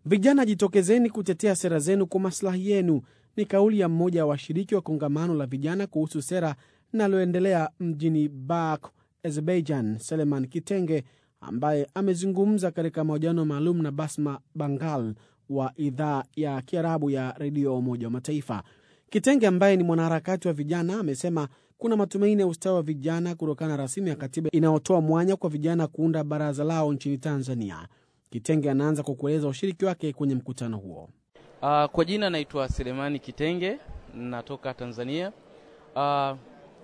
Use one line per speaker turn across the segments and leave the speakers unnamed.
Vijana jitokezeni kutetea sera zenu kwa maslahi yenu, ni kauli ya mmoja wa washiriki wa kongamano la vijana kuhusu sera linaloendelea mjini Baku, Azerbaijan, Seleman Kitenge, ambaye amezungumza katika mahojiano maalum na Basma Bangal wa idhaa ya Kiarabu ya redio ya Umoja wa Mataifa. Kitenge ambaye ni mwanaharakati wa vijana amesema kuna matumaini ya ustawi wa vijana kutokana na rasimu ya katiba inayotoa mwanya kwa vijana kuunda baraza lao nchini Tanzania. Kitenge anaanza kwa kueleza ushiriki wake kwenye mkutano huo.
Uh, kwa jina naitwa Selemani Kitenge, natoka Tanzania. Uh,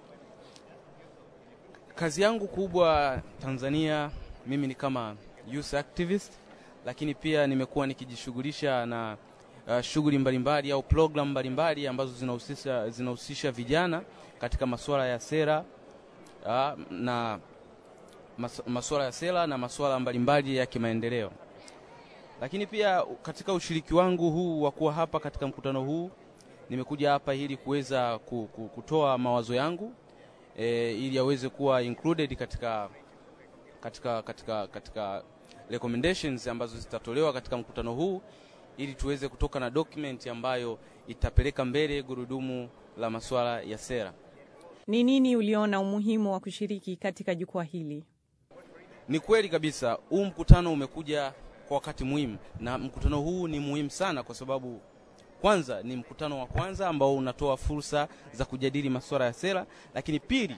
kazi yangu kubwa Tanzania, mimi ni kama youth activist, lakini pia nimekuwa nikijishughulisha na uh, shughuli mbalimbali au program mbalimbali ambazo zinahusisha zinahusisha vijana katika masuala ya sera uh, na mas, masuala ya sera na masuala mbalimbali ya kimaendeleo. Lakini pia katika ushiriki wangu huu wa kuwa hapa katika mkutano huu, nimekuja hapa ili kuweza kutoa mawazo yangu e, ili yaweze kuwa included katika, katika, katika, katika recommendations ambazo zitatolewa katika mkutano huu ili tuweze kutoka na document ambayo itapeleka mbele gurudumu la masuala ya sera.
Ni nini uliona umuhimu wa kushiriki katika jukwaa hili?
Ni kweli kabisa, huu mkutano umekuja kwa wakati muhimu, na mkutano huu ni muhimu sana kwa sababu kwanza ni mkutano wa kwanza ambao unatoa fursa za kujadili masuala ya sera, lakini pili,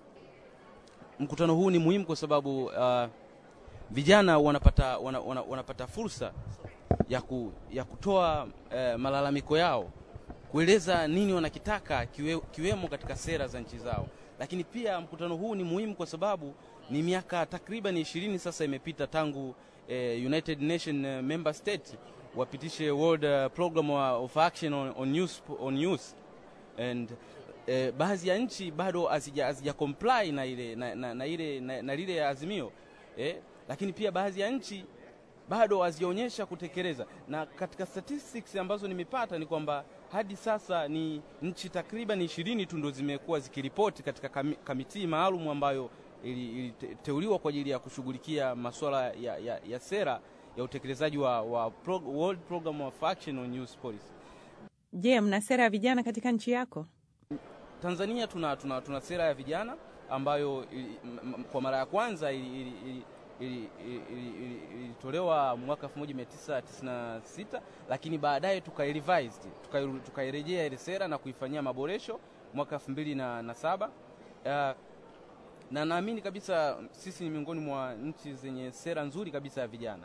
mkutano huu ni muhimu kwa sababu uh, vijana wanapata, wana, wana, wanapata fursa ya, ku, ya kutoa uh, malalamiko yao, kueleza nini wanakitaka kiwe, kiwemo katika sera za nchi zao. Lakini pia mkutano huu ni muhimu kwa sababu ni miaka takriban ishirini sasa imepita tangu uh, United Nation uh, member state wapitishe World uh, Program of Action on, on, youth, on youth and uh, baadhi ya nchi bado hazija comply na ile na, na, na ile na, na lile azimio eh, lakini pia baadhi ya nchi bado hazijaonyesha kutekeleza, na katika statistics ambazo nimepata ni kwamba hadi sasa ni nchi takriban ishirini tu ndo zimekuwa zikiripoti katika kamiti maalum ambayo iliteuliwa ili kwa ajili ya kushughulikia masuala ya, ya, ya sera ya utekelezaji wa, wa pro, World Program of Action on Youth Policy.
Je, mna sera ya vijana katika nchi yako?
Tanzania tuna, tuna, tuna sera ya vijana ambayo ili, m, kwa mara ya kwanza ilitolewa ili, ili, ili, ili mwaka 1996 lakini baadaye tukairevised tukairejea ile sera na kuifanyia maboresho mwaka 2007 uh, na naamini kabisa sisi ni miongoni mwa nchi zenye sera nzuri kabisa ya vijana,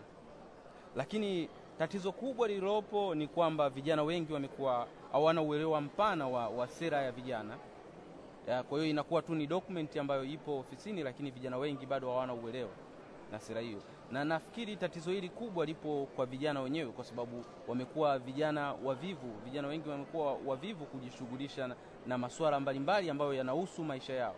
lakini tatizo kubwa lililopo ni kwamba vijana wengi wamekuwa hawana uelewa mpana wa, wa sera ya vijana ya, kwa hiyo inakuwa tu ni document ambayo ipo ofisini, lakini vijana wengi bado hawana uelewa na sera hiyo, na nafikiri tatizo hili kubwa lipo kwa vijana wenyewe, kwa sababu wamekuwa vijana wavivu. Vijana wengi wamekuwa wavivu kujishughulisha na, na masuala mbalimbali ambayo yanahusu maisha yao.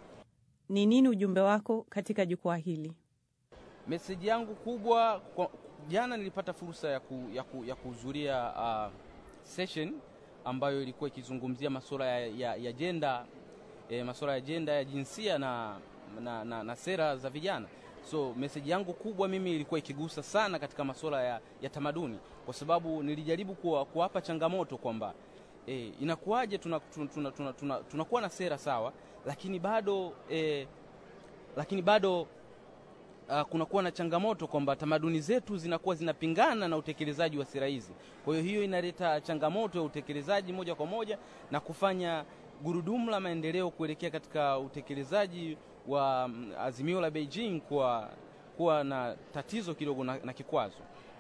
Ni nini ujumbe wako katika jukwaa hili?
Meseji yangu kubwa kwa, jana nilipata fursa ya, ku, ya, ku, ya kuhudhuria uh, session ambayo ilikuwa ikizungumzia masuala ya, ya, ya jenda e, masuala ya jenda ya jinsia na, na, na, na sera za vijana. So meseji yangu kubwa mimi ilikuwa ikigusa sana katika masuala ya, ya tamaduni, kwa sababu nilijaribu kuwa, kuwapa changamoto kwamba e, inakuwaje tunakuwa tuna, tuna, tuna, tuna, tuna na sera sawa lakini bado eh, lakini bado uh, kunakuwa na changamoto kwamba tamaduni zetu zinakuwa zinapingana na utekelezaji wa sera hizi. Kwa hiyo hiyo inaleta changamoto ya utekelezaji moja kwa moja na kufanya gurudumu la maendeleo kuelekea katika utekelezaji wa um, azimio la Beijing kuwa, kuwa na tatizo kidogo na, na kikwazo.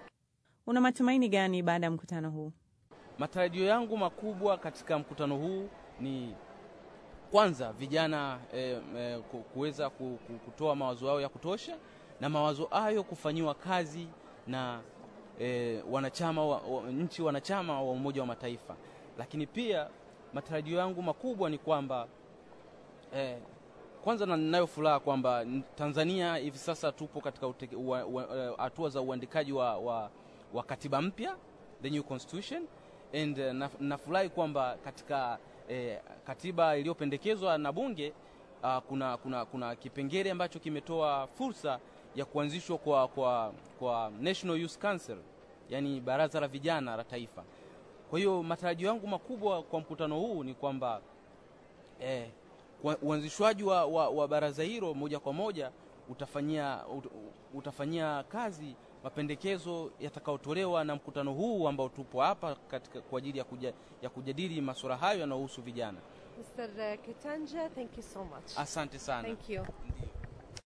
Una matumaini gani baada ya mkutano huu?
Matarajio yangu makubwa katika mkutano huu ni kwanza vijana eh, eh, kuweza kutoa mawazo yao ya kutosha na mawazo hayo kufanyiwa kazi na eh, wanachama wa, wa, nchi wanachama wa Umoja wa Mataifa. Lakini pia matarajio yangu makubwa ni kwamba eh, kwanza na ninayo furaha kwamba Tanzania hivi sasa tupo katika hatua za uandikaji wa, wa, wa katiba mpya the new constitution and uh, nafurahi kwamba katika E, katiba iliyopendekezwa na bunge uh, kuna, kuna, kuna kipengele ambacho kimetoa fursa ya kuanzishwa kwa, kwa, kwa National Youth Council yani baraza la vijana la taifa. Kwa hiyo matarajio yangu makubwa kwa mkutano huu ni kwamba eh, kwa- uanzishwaji wa, wa, wa baraza hilo moja kwa moja utafanyia, ut, utafanyia kazi mapendekezo yatakayotolewa na mkutano huu ambao tupo hapa katika kwa ajili ya, kuja, ya kujadili masuala hayo yanayohusu vijana.
Mr. Kitanja, thank you so much.
Asante sana.
Thank you.
Ndiyo.